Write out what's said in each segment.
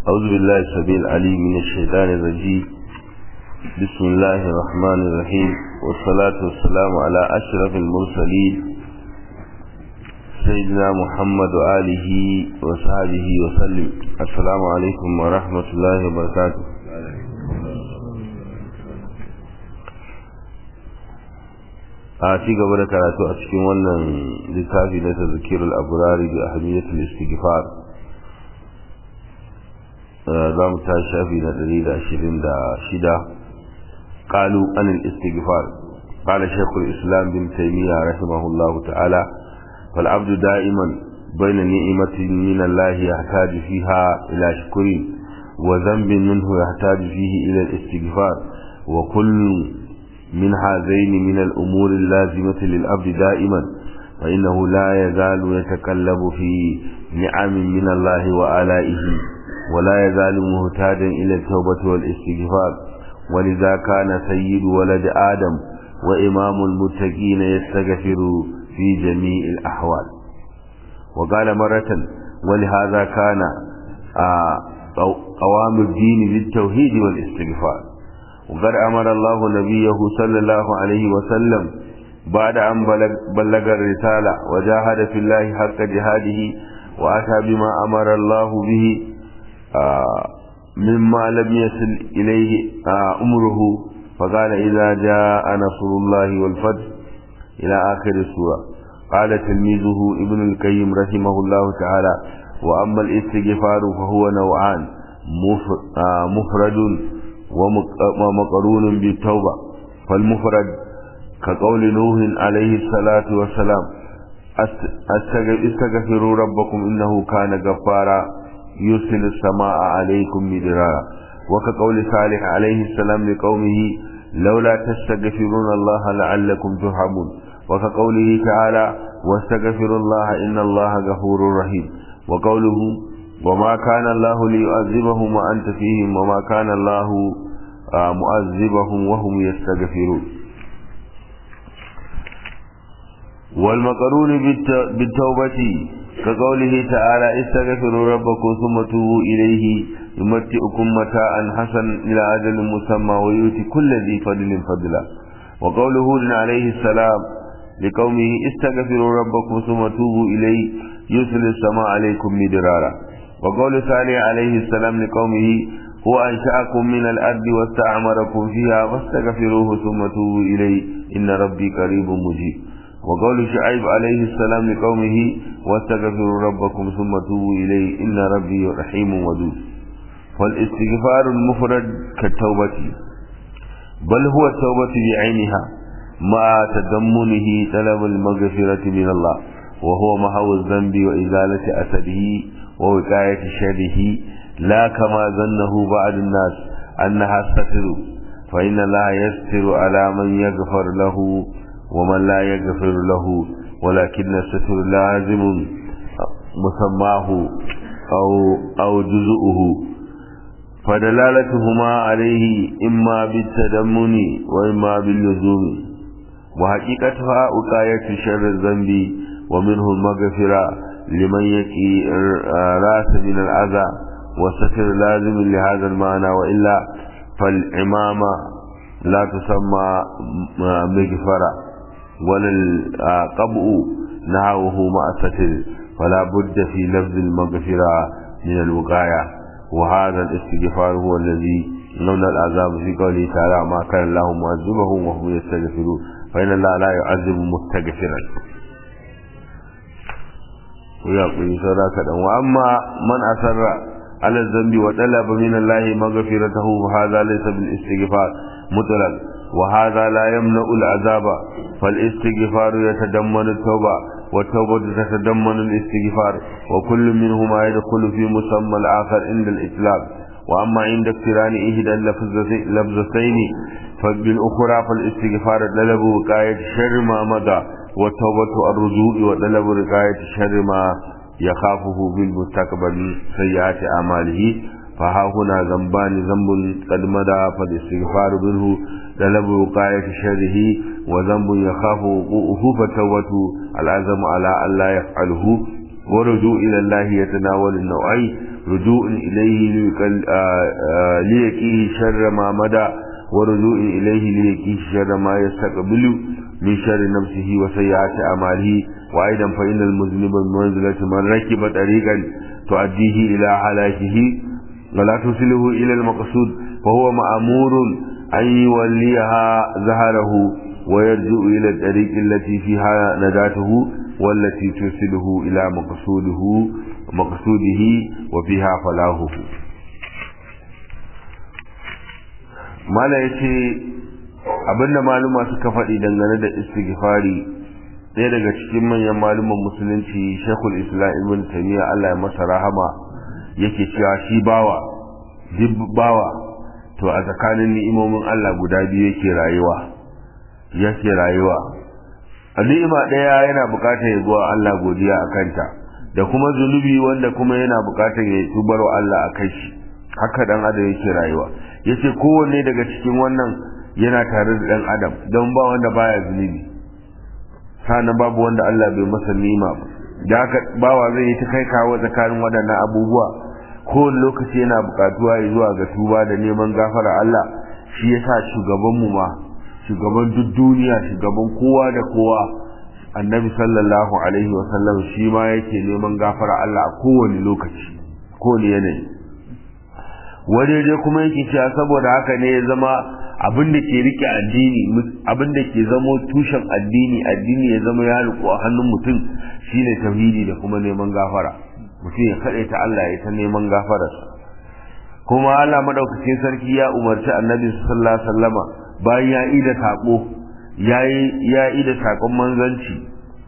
أعوذ بالله السبيل العليم من الشيطان الرجيم بسم الله الرحمن الرحيم والصلاة والسلام على أشرف المرسلين سيدنا محمد وآله وصحبه وسلم السلام عليكم ورحمة الله وبركاته a ci gaba da karatu a cikin wannan littafi na tazkirul abrari bi ahmiyatul istighfar za mu ta shafi na 126 qalu an al-istighfar qala shaykh al-islam bin taymiyyah rahimahullah ta'ala fal abdu da'iman bayna ni'matin min Allah yahtaju fiha ila shukri wa dhanbin minhu yahtaju fihi ila al-istighfar wa kullu من هذين من الأمور اللازمة للأبد دائما فإنه لا يزال يتكلب في نعم من الله وآلائه ولا يزال مهتادا إلى التوبة والاستغفار ولذا كان سيد ولد آدم وإمام المتقين يستغفر في جميع الأحوال وقال مرة ولهذا كان قوام الدين بالتوحيد والاستغفار وقد أمر الله نبيه صلى الله عليه وسلم بعد أن بلغ, بلغ الرسالة وجاهد في الله حق جهاده وأتى بما أمر الله به آه مما لم يصل إليه آه أمره فقال إذا جاء نصر الله والفتح إلى آخر السورة قال تلميذه ابن القيم رحمه الله تعالى وأما الاستغفار فهو نوعان مفرد ومقرون بالتوبة فالمفرد كقول نوح عليه الصلاة والسلام استغفروا ربكم إنه كان غفارا يرسل السماء عليكم مدرارا وكقول صالح عليه السلام لقومه لولا تستغفرون الله لعلكم ترحمون وكقوله تعالى واستغفروا الله إن الله غفور رحيم وقوله وما كان الله ليعذبهم وأنت فيهم وما كان الله مؤذبهم وهم يستغفرون والمقرون بالتوبة كقوله تعالى استغفروا ربكم ثم توبوا إليه يمتئكم متاعا حسنا إلى أجل مسمى ويؤتي كل ذي فضل فضلا وقوله عليه السلام لقومه استغفروا ربكم ثم توبوا إليه يرسل السماء عليكم مدرارا وقول صالح عليه السلام لقومه هو أنشأكم من الأرض واستعمركم فيها فاستغفروه ثم توبوا إليه إن ربي قريب مجيب وقول شعيب عليه السلام لقومه واستغفروا ربكم ثم توبوا إليه إن ربي رحيم ودود فالاستغفار المفرد كالتوبة بل هو التوبة بعينها مع تضمنه طلب المغفرة من الله وهو محو الذنب وإزالة أسده ووقاية شره لا كما ظنه بعض الناس أنها ستر فإن الله يستر على من يغفر له ومن لا يغفر له ولكن الستر لازم مسماه أو, أو جزءه فدلالتهما عليه إما بالتدمن وإما باللزوم وحقيقتها وقاية شر الذنب ومنه المغفرة لمن يكي راس من الأذى والستر لازم لهذا المعنى وإلا فالعمامة لا تسمى مغفرة ولا القبء نهوه مع الستر فلا بد في لفظ المغفرة من الوقاية وهذا الاستغفار هو الذي لولا العذاب في قوله تعالى ما كان الله معذبهم وهم يستغفرون فإن الله لا يعذب مستغفرا ويقول صدقة وأما من أسر على الذنب وطلب من الله مغفرته فهذا ليس بالاستغفار مطلق وهذا لا يمنع العذاب فالاستغفار يتضمن التوبة والتوبة تتضمن الاستغفار وكل منهما يدخل في مسمى الآخر عند الإطلاق وأما عند اقتران إحدى اللفظتين فبالأخرى فالاستغفار طلب وقاية شر ما مضى والتوبة الرجوع وطلب وقاية شر ما يخافه بالمستقبل سيئات أعماله فها هنا ذنبان ذنب قد مدى فالاستغفار منه طلب وقاية شره وذنب يخاف وقوعه فتوبة العزم على أن لا يفعله ورجوع إلى الله يتناول النوعين رجوع إليه ليقيه شر ما مدى ورجوع إليه ليقيه شر ما يستقبل من شر نفسه وسيئات أعماله وأيضا فإن المذنب بمنزلة من ركب طريقا تؤديه إلى هلاكه ولا تصله إلى المقصود فهو مأمور أن يوليها ظهره ويرجع إلى الطريق التي فيها نداته والتي توصله إلى مقصوده مقصوده وفيها فلاحه mala ya ce abinda maluma suka faɗi dangane da istighfari ɗaya daga cikin manyan maluman musulunci shekul islam ibn taymiya Allah ya masa rahama yake cewa shi bawa duk bawa to a tsakanin ni'imomin Allah guda biyu yake rayuwa yake rayuwa a ni'ima ɗaya yana buƙatar ya zuwa Allah godiya a kanta da kuma zunubi wanda kuma yana buƙatar ya tubar wa Allah a kai shi haka dan adam yake rayuwa yace kowanne daga cikin wannan yana tare da dan adam don ba wanda baya zunubi sana babu wanda Allah bai masa ni'ima ba da haka bawa zai yi ta kai kawo tsakanin waɗannan abubuwa kowane lokaci yana buƙatuwa ya zuwa ga tuba da neman gafara Allah shi yasa shugabanmu ma shugaban duk duniya shugaban kowa da kowa annabi sallallahu alaihi wa sallam shi ma yake neman gafara Allah a kowane lokaci kowane yanayi wani dai kuma yake cewa saboda haka ne ya zama abin da ke rike addini abin da ke zamo tushen addini addini ya zama ya riko a hannun mutum shine tauhidi da kuma neman gafara mutum ya kaɗai ta Allah ya ta neman gafararsa kuma Allah madaukakin sarki ya umarci annabi sallallahu alaihi wasallama bayan ya ida sako yayi ya ida sakon manzanci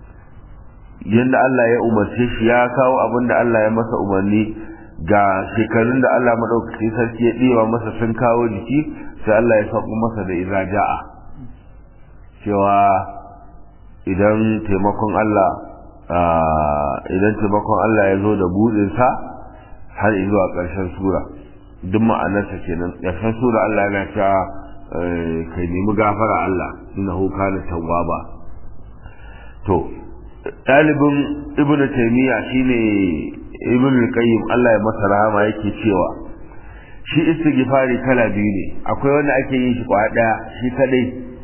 yanda Allah ya umarce shi ya kawo abin da Allah ya masa umarni ga shekarun da Allah madaukakin sarki ya ɗewa masa sun kawo jiki sai Allah ya sauko masa da iza ja'a cewa idan taimakon Allah idan taimakon Allah ya zo da buɗinsa har zuwa ƙarshen sura duk ma'anarsa kenan ƙarshen sura Allah yana cewa kai nemi gafara Allah innahu kana tawwaba to ɗalibin ibnu taymiya shine ibnu qayyim Allah ya masa rahama yake cewa shi istighfari kala biyu ne akwai wanda ake yin shi kwa daya shi kadai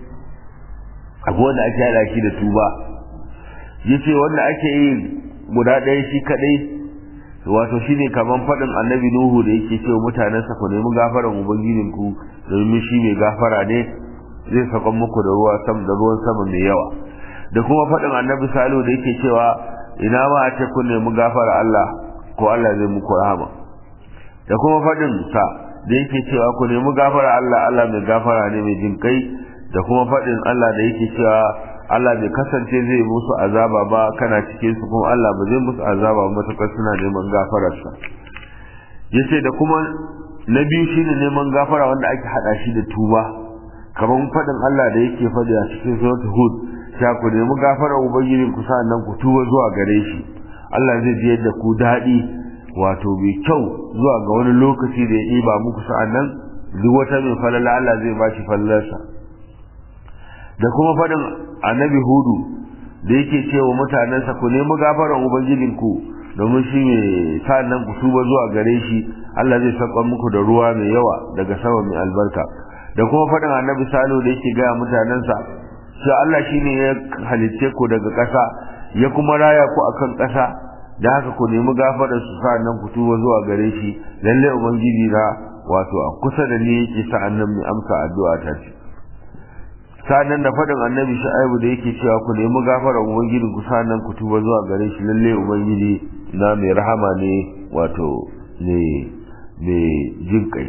akwai wanda ake hada shi da tuba yace wanda ake yi guda daya shi kadai wato shine kaman fadin annabi nuhu da yake cewa mutanensa ku nemi gafaran ubangijin ku domin shi mai gafara ne zai saka muku da ruwa sam da ruwan sama mai yawa da kuma fadin annabi salihu da yake cewa ina ma a ce kun nemi gafara Allah ko Allah zai muku rahama da kuma faɗin sa da yake cewa ku nemi gafara Allah Allah mai gafara ne mai jin kai da kuma faɗin Allah da yake cewa Allah bai kasance zai musu azaba ba kana cikin su kuma Allah ba zai musu azaba ba matakar suna neman gafararsa yace da kuma na biyu shine neman gafara wanda ake hada shi da tuba kamar faɗin Allah da yake faɗi a cikin suratul hud sha ku nemi gafara ubangijin ku nan ku tuba zuwa gare shi Allah zai ji yadda ku daɗi wato mai kyau zuwa ga wani lokaci da ya ɗiba muku sa'an nan duk wata mai falala Allah zai ba shi falalarsa da kuma faɗin annabi hudu da yake cewa mutanensa ku nemi gafaran ubangijinku domin shi ne sa'an nan ku tuba zuwa gare shi Allah zai saka muku da ruwa mai yawa daga sama mai albarka da kuma faɗin annabi salo da yake gaya mutanensa shi Allah shi ne ya halicce ku daga ƙasa ya kuma raya ku akan ƙasa da haka ku nemi gafarar su sa'annan ku tuba zuwa gare shi lalle ubangiji na wato a kusa da ni yake sa'annan mai amsa addu'a ta ce sa'annan da faɗin annabi shu'aibu da yake cewa ku nemi gafarar ubangiji ku sa'annan ku tuba zuwa gare shi lalle ubangiji na mai rahama ne wato ne mai jin kai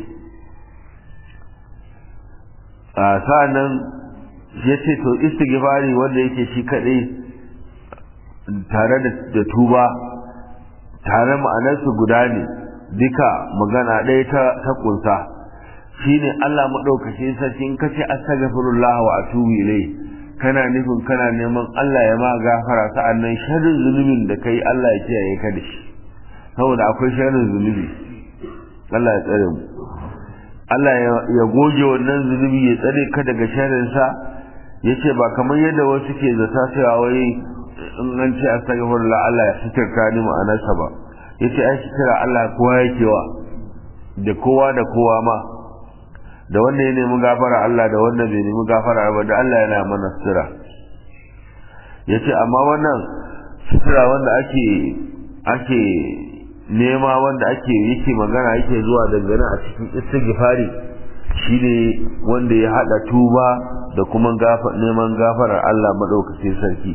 a sa'annan ya ce to istighfari wanda yake shi kaɗai tare da tuba tare ma'anarsu guda ne duka magana ɗaya ta ta kunsa shine Allah madaukakin sarkin kace astaghfirullah wa atubu ilai kana nufin kana neman Allah ya ma gafara sa'annan sharrin zunubin da kai Allah ya kiyaye ka da shi saboda akwai sharrin zunubi Allah ya tsare mu Allah ya goge wannan zunubi ya tsare ka daga sharrin sa yace ba kamar yadda wasu ke zata cewa wai in an ce astaghfirullah Allah ya sitirta ni ma'anarsa ba yace ai sitira Allah kowa yake wa da kowa da kowa ma da wanda ya nemi gafara Allah da wanda bai nemi gafara ba da Allah yana mana sitira yace amma wannan sitira wanda ake ake nema wanda ake yake magana yake zuwa dangane a cikin istighfari shine wanda ya hada tuba da kuma neman gafarar Allah madaukakin sarki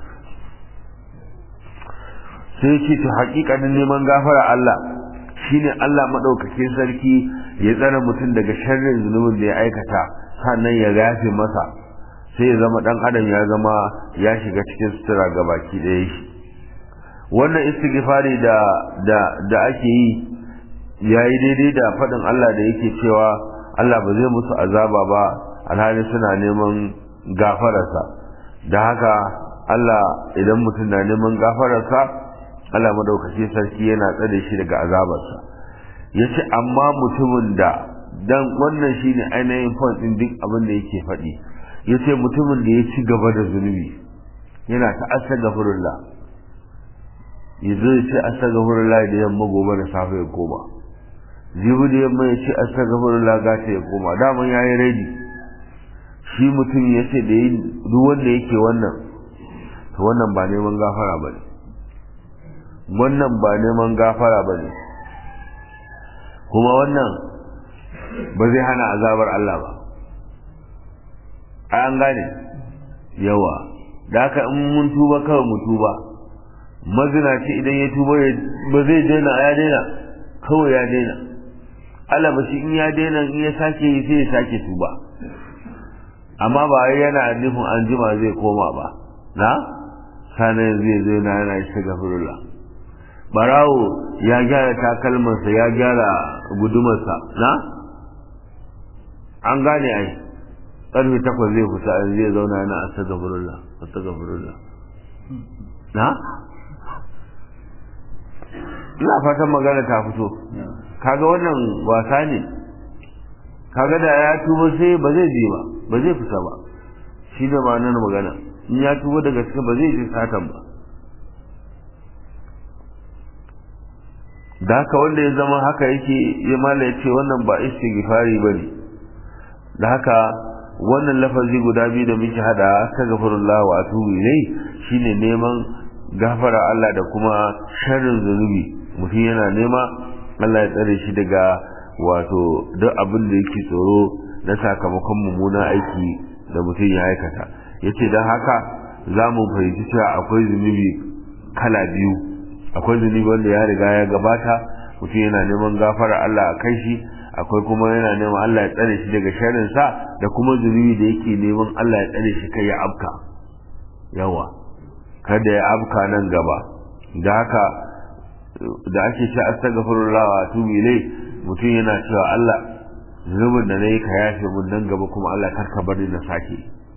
sai ce to hakikanin neman gafarar Allah shine Allah madaukakin sarki ya tsare mutum daga sharrin zunubin da ya aikata sannan ya gafe masa sai ya zama dan adam ya zama ya shiga cikin sutura ga baki ɗaya shi wannan istighfari da da da ake yi yayi daidai da faɗin Allah da yake cewa Allah ba zai musu azaba ba alhali suna neman gafararsa da haka Allah idan mutum na neman gafararsa Allah madaukaki sarki yana tsare shi daga azabarsa yace amma mutumin da dan wannan shine ainihin point din duk abin da yake faɗi yace mutumin da ya ci gaba da zunubi yana ta astaghfirullah yanzu ya ce astaghfirullah da yamma gobe da safe ya koma jibi da yamma ya ce astaghfirullah gata ya koma daman yayi ready shi mutum ya ce da duk wanda yake wannan to wannan ba neman gafara bane wannan ba neman gafara bane kuma wannan ba zai hana azabar Allah ba an gane yawa da haka in mun tuba kawai mu tuba mazinaci idan ya tuba ba zai daina ya daina kawai ya daina Allah ba shi in ya daina in ya sake yi sai ya sake tuba amma ba yana nufin an jima zai koma ba na sanar zai zai na yana shi gafirullah barawo ya gyara takalmarsa ya gyara gudumarsa na an gane ai ƙarfe takwas zai fita zai zauna yana astagfirullah astagfirullah na ina fatan magana ta fito kaga wannan wasa ne kaga da ya tuba sai ba zai je ba ba zai fita ba shi da ba nan magana in ya tuba daga cikin ba zai je satan ba da haka wanda ya zama haka yake ya mala ya ce wannan ba istighfari ba ne da haka wannan lafazi guda biyu da muke hada astaghfirullah wa atubu ilai shine neman gafara Allah da kuma sharrin zunubi mutum yana nema Allah ya tsare shi daga wato duk abin da yake tsoro na sakamakon mummunan aiki da mutum ya aikata yace dan haka za mu fahimci cewa akwai zunubi kala biyu akwai zunubi wanda ya riga ya gabata mutum yana neman gafara Allah a kai shi akwai kuma yana neman Allah ya tsare shi daga sharrin sa da kuma zunubi da yake neman Allah ya tsare shi kai ya afka yawa kada ya afka nan gaba da haka da ake ce astaghfirullah wa atubu ilai mutum yana cewa Allah zunubin da nayi ka yafe mun nan gaba kuma Allah kar ka bari na sake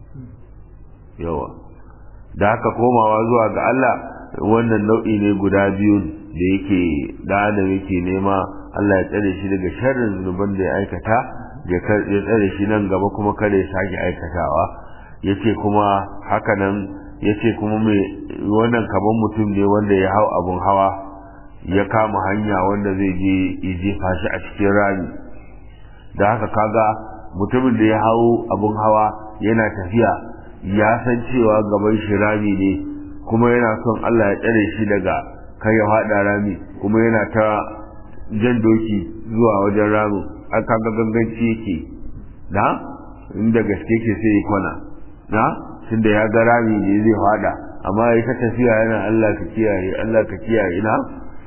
yawa da haka komawa zuwa ga Allah wannan nau'i ne guda biyu da yake da adam yake nema Allah ya tsare shi daga sharrin zunuban da ya aikata ya tsare shi nan gaba kuma kada ya sake aikatawa yace kuma haka nan yace kuma mai wannan kaman mutum ne wanda ya hau abun hawa ya kama hanya wanda zai je ya jefa shi a cikin rami da haka kaga mutumin da ya hau abun hawa yana tafiya ya san cewa gaban shi rami ne kuma yana son Allah ya tsare shi daga kai ya fada rami kuma yana ta jan doki zuwa wajen ramin an kaga ganganci yake da inda gaske ke sai ya kwana na tunda ya ga rami ne zai fada amma ya ta tafiya yana Allah ka kiyaye Allah ka kiyaye na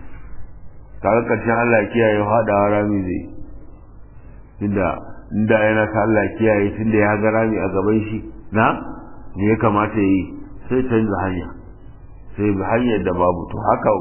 kaga karshen Allah kiyaye fadawa rami zai inda inda yana ta Allah kiyaye tunda ya ga rami a gaban shi na me ya kamata yi sai canza hanya sai bi hanyar da babu to haka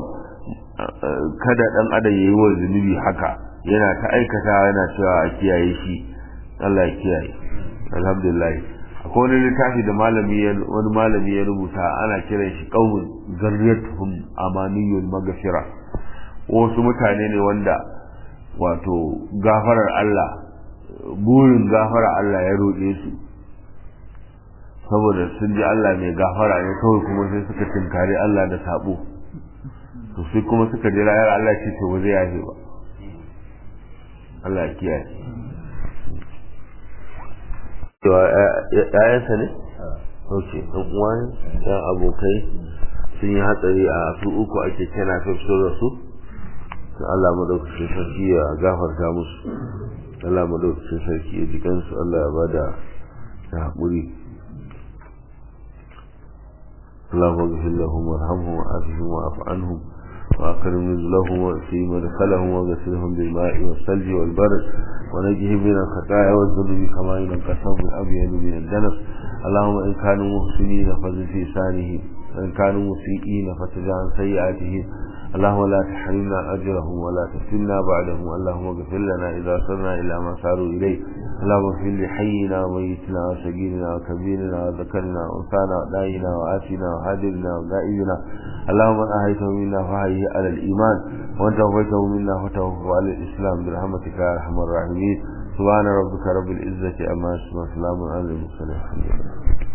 kada dan adam yayi wa zunubi haka yana ta aikata yana cewa a kiyaye shi Allah ya kiyaye alhamdulillah akwai wani littafi da malami wani malami ya rubuta ana kiran shi qaumun zarriyatuhum amaniyul maghfira wasu mutane ne wanda wato gafarar Allah burin gafarar Allah ya roƙe su saboda sun ji Allah mai gafara ne kawai kuma sai suka tinkari Allah da sabo to sai kuma suka jira yar Allah ce to ba zai yafe ba Allah ya kiyaye to ƴaƴansa ne ok ɗan uwa ne ɗan abokai sun yi hatsari a su uku ake kana fifso da su Allah madaukakin sarki ya gafarta musu Allah madaukakin sarki ya ji kansu Allah ya bada da haƙuri اللهم اغفر لهم وارحمهم وعافهم واعف عنهم وأكرم نزلهم وأسي مدخلهم وغسلهم بالماء والثلج والبرد ونجهم من الخطايا والذنوب كما ينقى الثوب الأبيض من الدنس اللهم إن كانوا محسنين فزد في لسانهم وإن كانوا مسيئين فتجعل سيئاتهم اللهم لا تحرمنا أجرهم ولا تفتنا بعدهم اللهم اغفر لنا إذا صرنا إلى ما صاروا إليه اللهم اغفر لحينا وميتنا وشقينا وكبيرنا وذكرنا وأنثانا ودائنا وآتنا وهادرنا وغائبنا اللهم من أهيته منا فهيه على الإيمان وأن توفيته منا فتوفه على الإسلام برحمتك يا أرحم الراحمين سبحان ربك رب العزة أما يصفون سلام على المرسلين الحمد لله